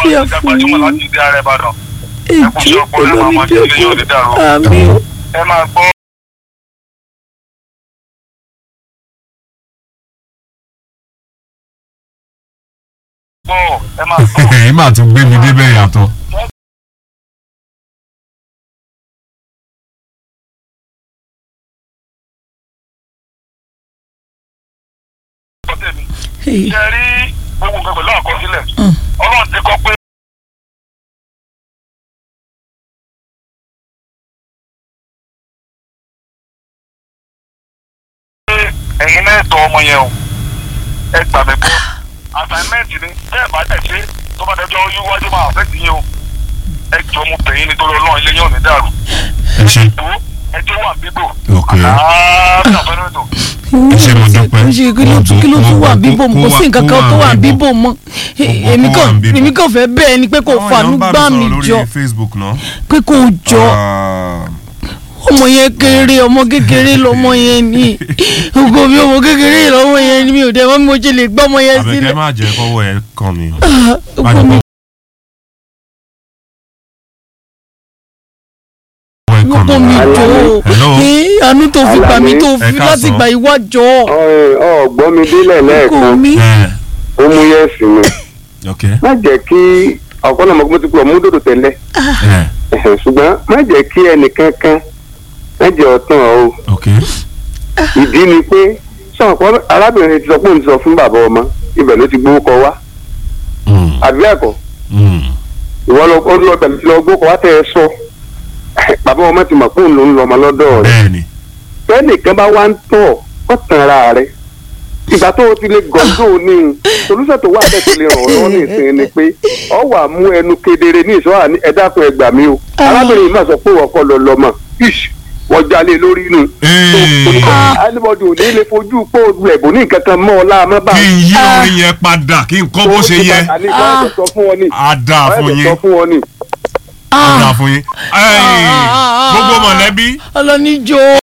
àlàáfíà ìjà fún gbajúmọ̀ yín láti ìdí ààrẹ ìbàdàn èjì olómídẹ́kọ̀ àmì ẹ máa gbọ́ gbọ́ ẹ máa gbọ́ èyí mà tún gbé mi débẹ̀ yàtọ̀. ọ̀pọ̀ tèmi ṣe rí gbogbo nǹkan pẹ̀lú àkọsílẹ̀ ọlọ́run ti kọ pé ẹ̀yin náà tọ́ ọmọ yẹn o ẹ gbà mí gbọ́ assignment ni bẹ́ẹ̀ bá tẹ̀ ṣe tó bá dẹjọ́ yíwájú máa fẹ́ ti yín o ẹ jọ mo bẹ̀ yín nítorí ọlọ́run ilé yín ò ní dàrú ẹ ṣe tó ẹ jẹ́ wà bíbò ok àlàáfíà fẹ́rẹ́ ètò. ẹ ṣe mo dúpẹ́. ṣe kí ló tún kí ló tún wà bíbò kò sí nǹkan kan tó wà bíbò mọ́ èmi kó kàn wà bíbò. èmi kàn fẹ́ bẹ́ẹ̀ ni pé kò fanú gbá mi jọ lórí Facebook náà. pé kò jọ Ah, ọmọ yẹn kéré ọmọ kékeré lọmọ yẹn ni ògo mi ọmọ kékeré lọmọ yẹn ni mi ò dẹ mọ bí mo ṣe lè gbọ́ ọmọ yẹn Àbẹ̀kẹ́ sílẹ̀ má jẹ́ kọ́wọ́ ẹ kàn mí. ògo mi ọkọ mi jọ Hello. ee àánú tó fi gbà mí tó Ẹ fi káàsán. láti gbà ìwájọ ọgbọ́n mi délẹ̀ ògo lẹ́ẹ̀kan mi ó mú yẹ́sì mi ok má jẹ́ kí ọ̀pọ̀ náà mo ti pọ̀ mú dòdò tẹ́lẹ̀ ẹ ẹ̀hẹ̀, ṣùgbọ́n má jẹ́ kí ẹnìkankan má jẹ́ ọ̀tàn o ok ìdí ni pé sọ̀pọ̀ arábìnrin ti sọ pé òun ti sọ fún bàbá ọmọ ibẹ̀ ló ti gbówó kọ wá Mm, àbí ẹ̀kọ́ mm. ìwọ lọ ó lọ bẹ̀rẹ̀ lọ gbówó kọ wá tẹ́ ẹ sọ bàbá ọmọ ti mọ̀ pé òun ló ń lọ ọmọ lọ́dọ̀ rẹ̀ bẹ́ẹ̀ni fẹ́nìkan bá wá ń tọ̀ ọ́ tàn ara rẹ̀ ìgbà tó o ti lè gọ́ńdó ní solúsẹ̀ tó wà bẹ́ẹ̀ tó lè ràn ọ́ lọ́wọ́ ní ìsinmi ni pé ọ wà mú ẹnu kedere ní ìṣọ́ àní ẹ̀dá fún ẹgbà mi o arábìnrin yìí máa sọ pé wọ́n kọ́ lọ lọ́mọ ish wọ́n jalè lórí inú. Ee. anybody ò ní lè fojú pé o lẹ̀ bò ní nǹkan kan mọ́ ọ láàmú bá. kí n yí orin yẹn padà kí n kọ́ bó ṣe yẹ àní ìwọ́n ẹ̀ sọ fún wọn ni. á dáa fún ọ̀rẹ́ yín sọ fún wọn ni. á dáa fún yín. Ẹ́ẹ̀, Ah. gbogbo mọ̀lẹ́bí ọlọ́nijó